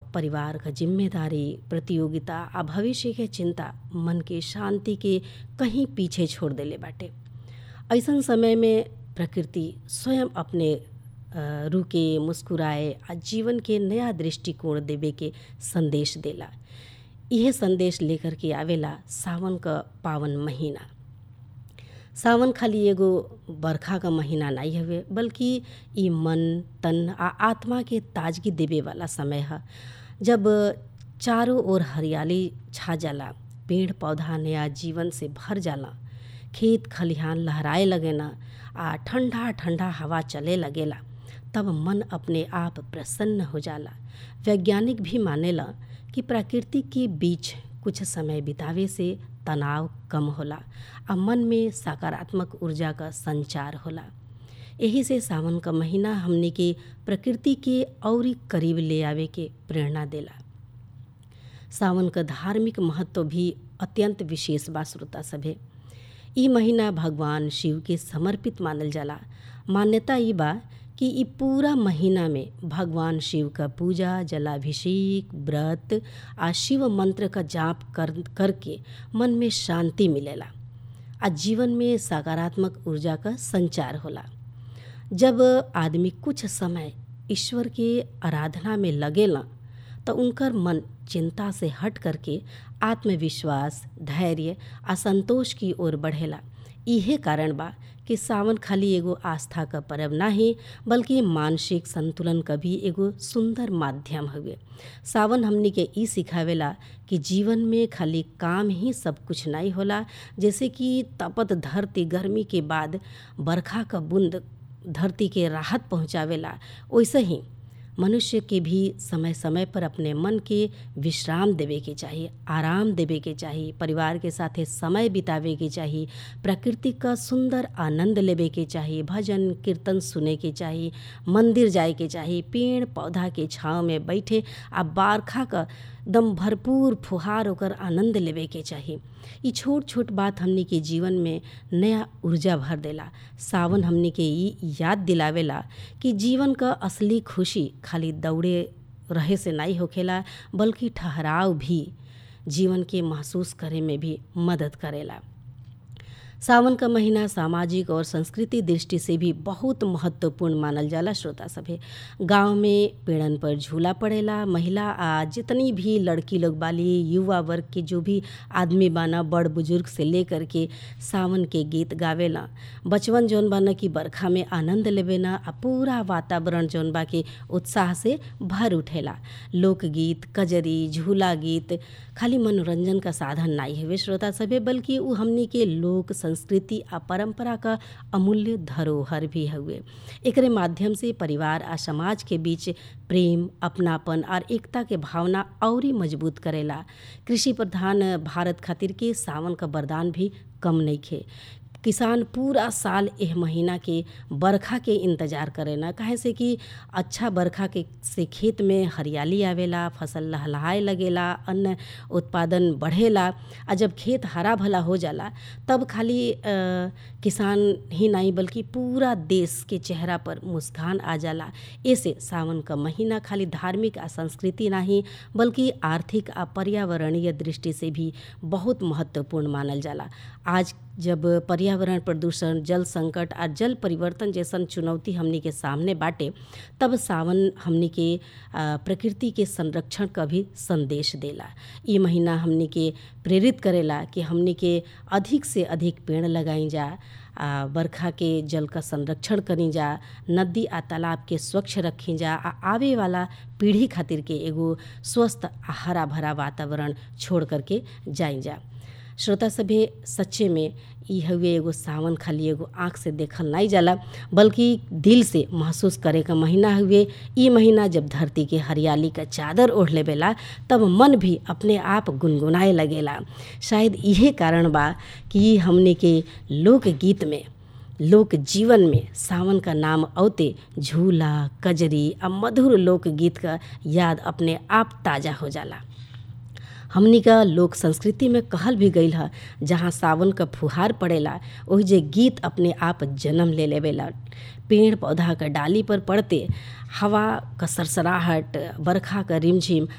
परिवार क जिम्मेदारी प्रतियोगिता आ भविष्य के चिंता मन के शांति के कहीं पीछे छोड़ देले बाटे ऐसन समय में प्रकृति स्वयं अपने अ, रुके मुस्कुराए आ जीवन के नया दृष्टिकोण देवे के संदेश देला इहे संदेश लेकर के आवेला सावन क पावन महीना सावन खाली एगो बरखा क महीना नाही हवे बल्कि ई मन तन आ आत्मा के ताजगी देवे वाला समय ह जब चारों ओर हरियाली छा जाला पेड़ पौधा नया जीवन से भर जाला खेत खलिहान लहराए लगेना आ ठंडा ठंडा हवा चले लगेला तब मन अपने आप प्रसन्न हो जाला वैज्ञानिक भी मानेला कि प्रकृति के बीच कुछ समय बितावे से तनाव कम होला आ मन में सकारात्मक ऊर्जा का संचार होला एही से सावन क महीना हमनी के प्रकृति के औरी करीब ले आवे के प्रेरणा देला सावन क धार्मिक महत्व भी अत्यंत विशेष बा श्रोता सभे ई महीना भगवान शिव के समर्पित मानल जाला मान्यता ई बा कि ई पूरा महीना में भगवान शिव का पूजा जलाभिषेक व्रत आ शिव मंत्र का जाप कर करके मन में शांति मिलेला आ जीवन में सकारात्मक ऊर्जा का संचार होला जब आदमी कुछ समय ईश्वर के आराधना में लगेला तो उनकर मन चिंता से हट करके आत्मविश्वास धैर्य आ संतोष की ओर बढ़ेला इहे कारण बा कि सावन खाली एगो आस्था क पर्व नाही बल्कि मानसिक संतुलन क भी एगो सुंदर माध्यम हवे सावन हमनी के ई सिखावेला कि जीवन में खाली काम ही सब कुछ नहीं होला जैसे कि तपत धरती गर्मी के बाद बरखा क बूंद धरती के राहत पहुँचावेला वैसे ही मनुष्य के भी समय समय पर अपने मन के विश्राम देवे के चाही आराम देवे के चाही परिवार के साथे समय बितावे के चाही प्रकृति का सुंदर आनंद लेवे के चाही भजन कीर्तन सुने के चाही मंदिर जाए के चाही पेड़ पौधा के छाँव में बैठे आ बारखा का दम भरपूर फुहार होकर आनंद लेवे के चाही ई छोट छोट बात हमनी के जीवन में नया ऊर्जा भर देला सावन हमनी के ई याद दिलावेला कि जीवन क असली खुशी खाली दौड़े रहे से नहीं होखेला बल्कि ठहराव भी जीवन के महसूस करे में भी मदद करेला सावन का महीना सामाजिक और संस्कृति दृष्टि से भी बहुत महत्वपूर्ण मानल जाला श्रोता सभे गांव में पेड़न पर झूला पड़ेला महिला आ जितनी भी लड़की लोग बाली युवा वर्ग के जो भी आदमी बाना बड़ बुजुर्ग से लेकर के सावन के गीत गावेला बचवन जौन बाना कि बरखा में आनंद लेवेना आ पूरा वातावरण जौन बा के उत्साह से भर उठेला लोकगीत कजरी झूला गीत खाली मनोरंजन का साधन नहीं हवे श्रोता सभे बल्कि उ हमनी के लोक संस्कृति आ परंपरा का अमूल्य धरोहर भी हउए एकरे माध्यम से परिवार आ समाज के बीच प्रेम अपनापन और एकता के भावना औरी मजबूत करेला कृषि प्रधान भारत खातिर के सावन का वरदान भी कम नइखे किसान पूरा साल एह महीना के बरखा के इंतजार करेला काहे से कि अच्छा बरखा के से खेत में हरियाली आवेला फसल लहलहाए लगेला अन्न उत्पादन बढ़ेला आ जब खेत हरा भला हो जाला तब खाली अ, किसान ही नहीं बल्कि पूरा देश के चेहरा पर मुस्कान आ जाला ऐसे सावन का महीना खाली धार्मिक आ संस्कृति नहीं बल्कि आर्थिक आ पर्यावरणीय दृष्टि से भी बहुत महत्वपूर्ण मानल जाला आज जब पर्यावरण प्रदूषण जल संकट आ जल परिवर्तन जैसन चुनौती हमनी के सामने बाटे तब सावन हमनी के आ, प्रकृति के संरक्षण का भी संदेश देला ई महीना हमनी के प्रेरित करेला कि हमनी के अधिक से अधिक पेड़ लगाई जा आ बरखा के जल का संरक्षण करी जा नदी आ तालाब के स्वच्छ रखी जा आ आवे वाला पीढ़ी खातिर के एगो स्वस्थ आ हरा भरा वातावरण छोड़ करके जाई जा श्रोता सभे सच्चे में ई हउए एगो सावन खाली एगो आँख से देखल नहीं जाला बल्कि दिल से महसूस करे का महीना हुए ई महीना जब धरती के हरियाली का चादर ओढ़ लेवेला तब मन भी अपने आप गुनगुनाए लगेला शायद इहे कारण बा कि हमने के लोकगीत में लोक जीवन में सावन का नाम औते झूला कजरी आ मधुर लोकगीत का याद अपने आप ताज़ा हो जाला हमनी का लोक संस्कृति में कहल भी गईल ह जहाँ सावन का फुहार पड़ेला ओहि जे गीत अपने आप जन्म ले लेवेला पेड़ पौधा का डाली पर पड़ते हवा का सरसराहट बरखा का रिमझिम